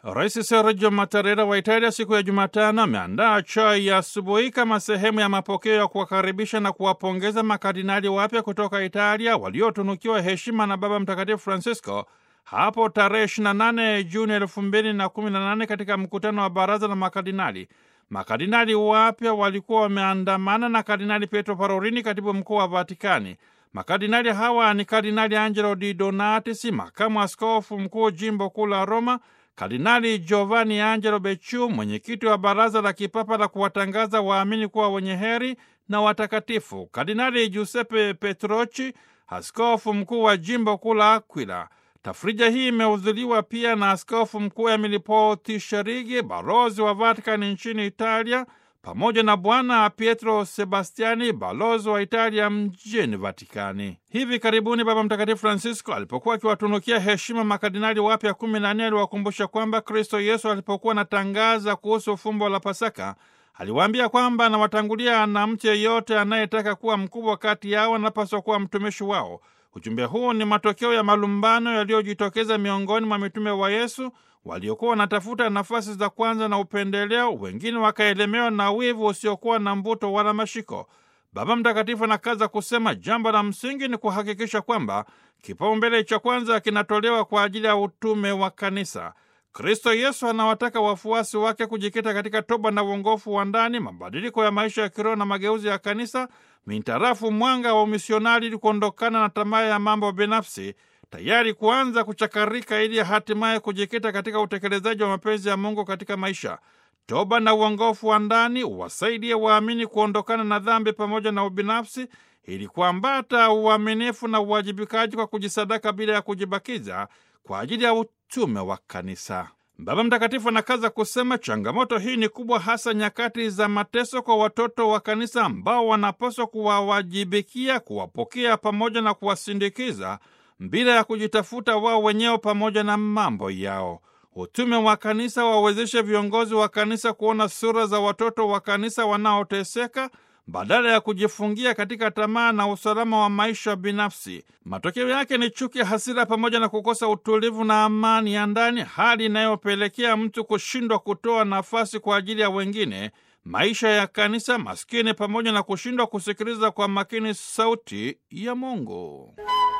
Rais Sergio Mattarella wa Italia siku ya Jumatano ameandaa chai ya asubuhi kama sehemu ya mapokeo ya kuwakaribisha na kuwapongeza makardinali wapya kutoka Italia waliotunukiwa heshima na Baba Mtakatifu Francisco hapo tarehe 28 Juni 2018 katika mkutano wa baraza la makardinali. Makardinali wapya walikuwa wameandamana na Kardinali Pietro Parolini, katibu mkuu wa Vatikani. Makardinali hawa ni Kardinali Angelo Di Donatis, makamu askofu mkuu jimbo kuu la Roma, Kardinali Giovanni Angelo Becciu, mwenyekiti wa baraza la kipapa la kuwatangaza waamini kuwa wenye heri na watakatifu, Kardinali Giuseppe Petrochi, askofu mkuu wa jimbo kuu la Aquila. Tafrija hii imehudhuriwa pia na askofu mkuu Emili Paul Tisharigi, balozi wa Vatikani nchini Italia, pamoja na Bwana Pietro Sebastiani, balozi wa Italia mjini Vatikani. Hivi karibuni Baba Mtakatifu Francisco alipokuwa akiwatunukia heshima makardinali wapya kumi na nne aliwakumbusha kwamba Kristo Yesu alipokuwa anatangaza kuhusu fumbo la Pasaka aliwaambia kwamba anawatangulia na mtu yeyote anayetaka kuwa mkubwa kati yao anapaswa kuwa mtumishi wao. Ujumbe huu ni matokeo ya malumbano yaliyojitokeza miongoni mwa mitume wa Yesu waliokuwa wanatafuta nafasi za kwanza na upendeleo, wengine wakaelemewa na wivu usiokuwa na mvuto wala mashiko. Baba Mtakatifu anakaza kusema jambo la msingi ni kuhakikisha kwamba kipaumbele cha kwanza kinatolewa kwa ajili ya utume wa kanisa. Kristo Yesu anawataka wafuasi wake kujikita katika toba na uongofu wa ndani, mabadiliko ya maisha ya kiroho na mageuzi ya kanisa mintarafu mwanga wa umisionari, ili kuondokana na tamaa ya mambo binafsi, tayari kuanza kuchakarika ili hatimaye kujikita katika utekelezaji wa mapenzi ya Mungu katika maisha. Toba na uongofu wa ndani uwasaidie waamini kuondokana na dhambi pamoja na ubinafsi, ili kuambata uaminifu na uwajibikaji kwa kujisadaka bila ya kujibakiza kwa ajili ya utume wa kanisa. Baba Mtakatifu anakaza kusema changamoto hii ni kubwa, hasa nyakati za mateso kwa watoto wa kanisa ambao wanapaswa kuwawajibikia, kuwapokea pamoja na kuwasindikiza bila ya kujitafuta wao wenyewe pamoja na mambo yao. Utume wa kanisa wawezeshe viongozi wa kanisa kuona sura za watoto wa kanisa wanaoteseka badala ya kujifungia katika tamaa na usalama wa maisha binafsi. Matokeo yake ni chuki, hasira, pamoja na kukosa utulivu na amani ya ndani, hali inayopelekea mtu kushindwa kutoa nafasi kwa ajili ya wengine, maisha ya kanisa maskini, pamoja na kushindwa kusikiliza kwa makini sauti ya Mungu.